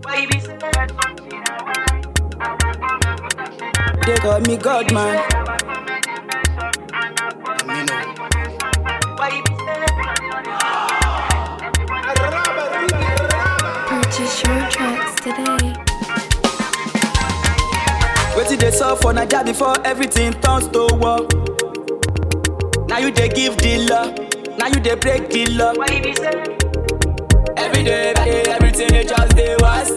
They call me God man. Purchase your tracks today. Wetin dey sup for Naija before everything turns to war? Now you dey give the law, now you dey break the law. Every day, every day, everything dey just dey worse.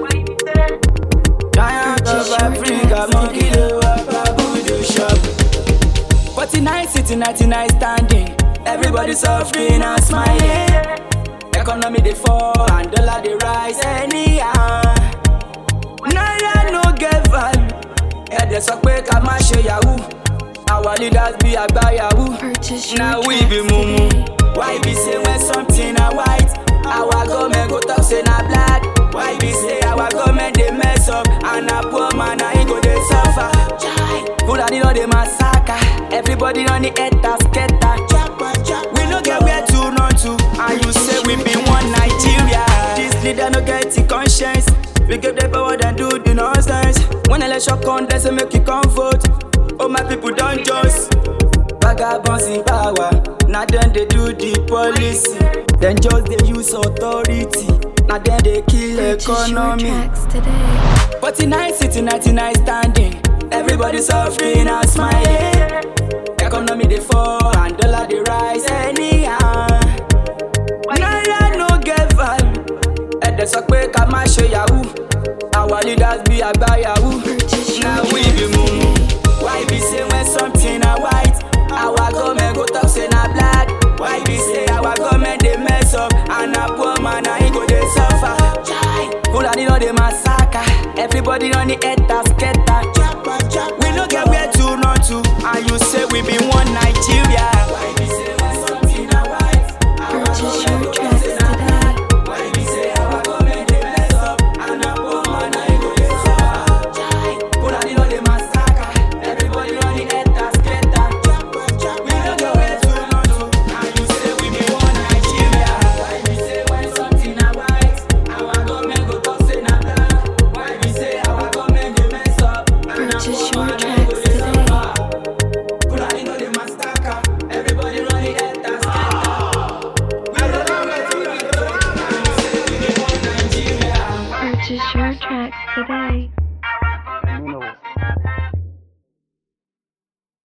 Giant of Africa, monkey dey walk, babu dey shop. 49 city, 99 standing. Everybody suffering and smiling. Economy dey fall and dollar dey rise anyhow. Naira no get value. Ẹ̀dẹ̀ sọ pé ká má ṣe yahoo. Our leaders be àgbà yahoo. Purchase your Now we tracks be mumu. today. Why be say when something na white? Our government go talk say na black. Why be say our government dey mess up and na poor man na him go dey suffer? Chai! Fulani don dey massacre. Everybody don dey enter scatter. We no get where to run to, and you say we be one Nigeria. This leader no get the conscience. We give them power and do the nonsense. When election come, they say make you come vote. Oh my people don't just. Vagabonds in power, now then they do the policy. Then just they use authority, now then they kill Purchase your economy. tracks today. 49 city, 99 standing. Everybody suffering and smiling. Economy dey fall and dollar dey rise anyhow. Naira no get value. Ẹ̀dẹ̀ sọ pé ká má ṣe yahoo. Our leaders be àgbà yahoo. Purchase your Now we tracks be mumu. today. Why be say when something na white? Our government go talk say na black. Why be say our government dey mess up and na poor man na him go dey suffer? Chai! Fulani don dey massacre. Everybody don dey enter scatter. We no get where to run to, and you say we be one Nigeria.